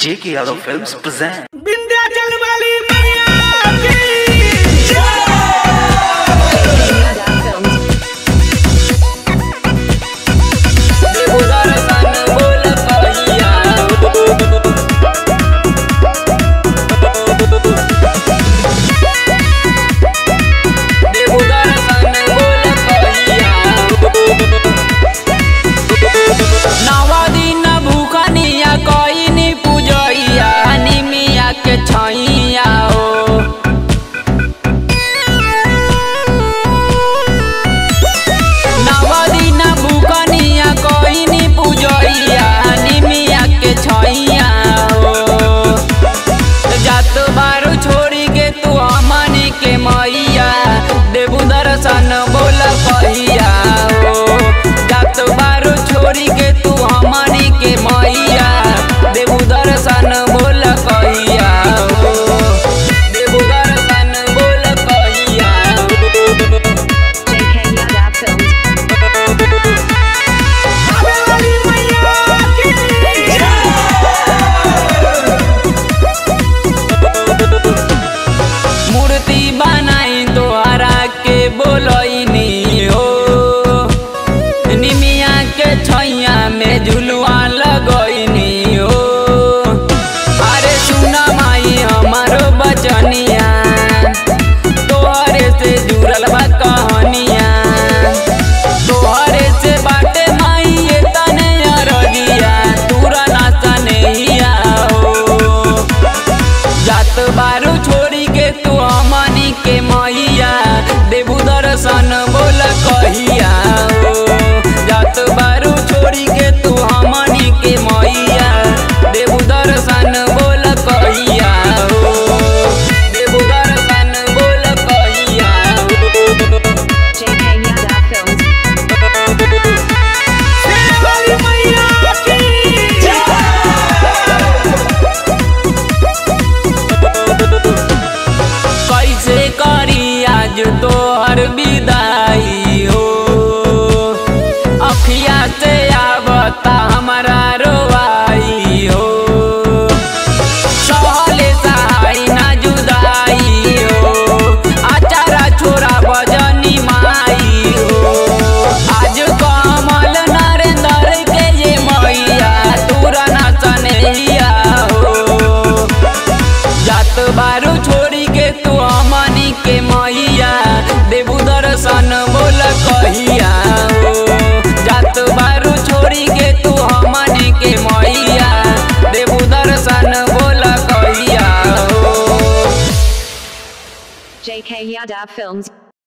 J.K. Yadav Films present. Vindhyachal वाली मैया की छैया ओ नवदिन भूकनिया कइनी पूजइया निमिया के छैया हो जात बारू छोड़ी के तू हमनी के मैया देबू दर्शन बोल कहिया हो जात बारू छोड़ी के तू हमनी के मैया देबू दर्शन बोल कहिया हो देबू दर्शन बोल कहिया हो JK Yadav Films. आवे वाली मैया की मूर्ति बनाई तोहरा के बोलनी हो निमिया के छैया में झुलुआ लगैनी हो अरे सुना माई हमारो बचनिया तोहरे से जुड़ल बा कहानिया तोहरे से बाटे माई ये तने अरगिया तूरा नाचा नहिया हो जात बारू छोड़ी के तू हमनी के मैया देबू दर्शन बोल कहिया हो जात बारू छोड़ी के तू हमनी के मैया देबू दर्शन बोल कहिया हो देबू दर्शन बोल कहिया हो JK Yadav Films. आवे वाली मैया की कैसे करी आज तोहर विदाई हो अखिया से आवता हमारा रोवाई हो सहले सहाय ना जुदाई हो आचारा छोरा बजनी माई हो आज कमल नरेंद्र के ये मैया तूरा ना सनैया हो जात बारू छोड़ी के तू हमनी के मैया देबू दर्शन बोल कहिया हो जात बारू छोड़ी के तू हमनी के मैया देबू दर्शन बोल कहिया हो JK Yadav Films.